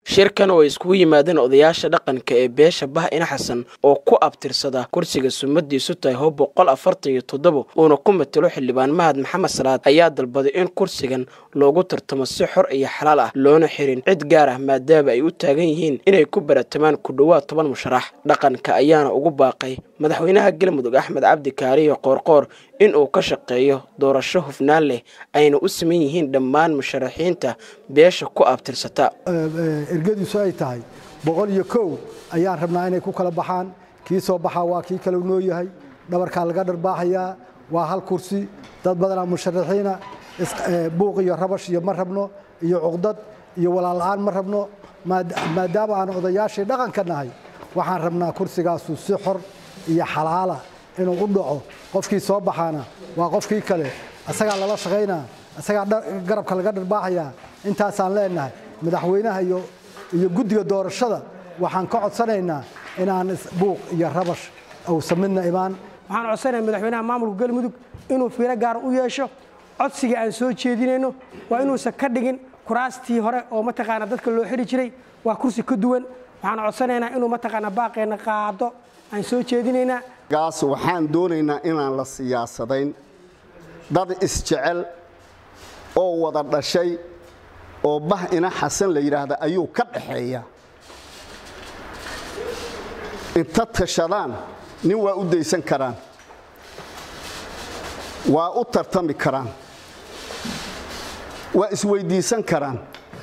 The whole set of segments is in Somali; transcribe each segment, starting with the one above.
shirkan oo ay iskugu yimaadeen odayaasha dhaqanka ee beesha bah ina xasan oo ku abtirsada kursiga sumadiisu tahay hoo boqol afartan iyo toddobo uuna ku matelo xildhibaan mahad maxamed salaad ayaa dalbaday in kursigan loogu tartamo si xor iyo xalaal ah loona xirin cid gaar ah maadaama ay u taagan yihiin inay ku baratamaan ku dhowaad toban musharax dhaqanka ayaana ugu baaqay madaxweynaha galmudug axmed cabdi kaariyo qoorqoor in uu ka shaqeeyo doorasho hufnaan leh ayna u siman yihiin dhammaan musharaxiinta beesha ku abtirsata ergadiisu ay tahay boqol iyo kow ayaan rabnaa inay ku kala baxaan kii soo baxaa waa kii kale noo yahay dhabarkaa laga dharbaaxayaa waa hal kursi dad badanaa musharaxiina buuq iyo rabash iyo ma rabno iyo cuqdad iyo walaal-la-aan ma rabno maadaama aan odayaashii dhaqanka nahay waxaan rabnaa kursigaasu si xor iyo xalaala inuu u dhaco qofkii soo baxaana waa qofkii kale asagaa lala shaqaynaa asagaa garabka laga dharbaaxayaa intaasaan leenahay madaxweynaha iyo guddiga doorashada waxaan ka codsanaynaa inaan buuq iyo rabash uusan midna imaan waxaan codsanayaa madaxweynaha maamulka galmudug inuu fiiro gaar u yeesho codsiga aan soo jeedinayno waa inuusan ka dhigin kuraastii hore oo mataqaana dadka loo xidhi jiray waa kursi ka duwan waxaan codsanaynaa inuu mataqaana baaqeenna qaado aan soo jeedinaynaa gaas waxaan doonaynaa inaan la siyaasadayn dad isjecel oo wada dhashay oo bah ina xasan la yidhaahda ayuu ka dhaxeeya inta tashadaan nin waa u daysan karaan waa u tartami karaan waa isweyddiisan karaan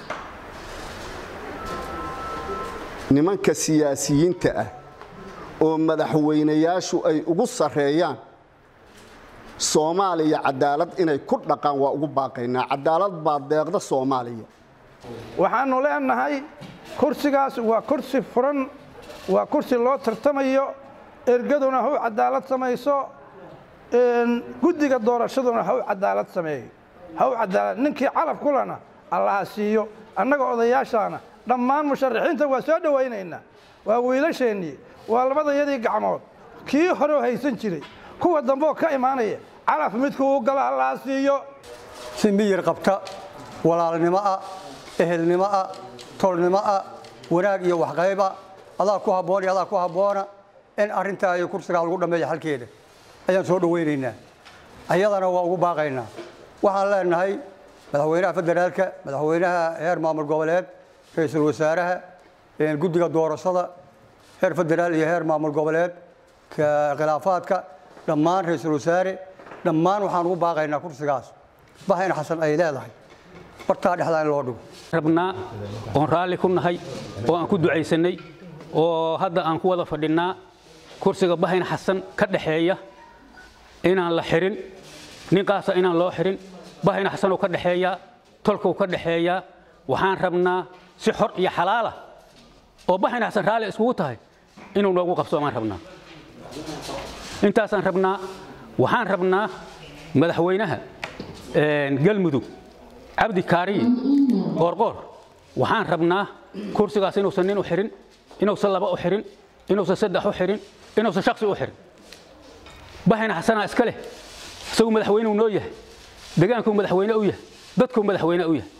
nimanka siyaasiyiinta ah oo madaxweynayaashu ay ugu sarreeyaan soomaaliya cadaalad inay ku dhaqaan waa ugu baaqaynaa cadaalad baa deeqda soomaaliya waxaannu leenahay kursigaas waa kursi furan waa kursi loo tartamayo ergaduna haw cadaalad samayso guddiga doorashaduna haw cadaalad sameeyo haw cadaalad ninkii calaf kulana allaha siiyo annaga odayaashaana dhammaan musharaxiinta waa soo dhowaynaynaa waa wiilasheennii waa labadayadii gacmood kii horeo haysan jiray kuwa dambeoo ka imaanaya calaf midkuu gala allaha siiyo si miyir qabta walaalnimo ah ehelnimo ah tolnimo ah wanaag iyo waxqayba adaa ku habboon iyo adaa ku habboona in arrintaa iyo kursigaa lagu dhammeeya xalkeeda ayaan soo dhowaynaynaa ayadana waa ugu baaqaynaa waxaan leenahay madaxweynaha federaalka madaxweynaha heer maamul goboleed ra-iisul wasaaraha guddiga doorashada heer federaal iyo heer maamul goboleed khilaafaadka dhammaan ra-iisul wasaare dhammaan waxaan ugu baaqaynaa kursigaas bahayn xasan ay leedahay bartaa dhexdaa in loo dhigo rabnaa oon raalli ku nahay oo aan ku ducaysannay oo hadda aan ku wada fadhinnaa kursiga bahayn xasan ka dhaxeeya inaan la xirin ninkaasa inaan loo xirin bahayn xasanuu ka dhexeeyaa tolkuu ka dhexeeyaa waxaan rabnaa si xor iyo xalaala oo bahayn xasan raalli iskugu tahay inuu noogu qabsoomaan rabnaa intaasaan rabnaa waxaan rabnaa madaxweynaha galmudug cabdi kaariye qoorqoor waxaan rabnaa kursigaas inuusan nin u xirin inuusan laba u xirin inuusan saddex u xirin inuusan shaksi u xirin bahayna xasanaa iska leh isagu madaxweyne uu noo yahay degaankuu madaxweyne u yahay dadkuu madaxweyne u yahay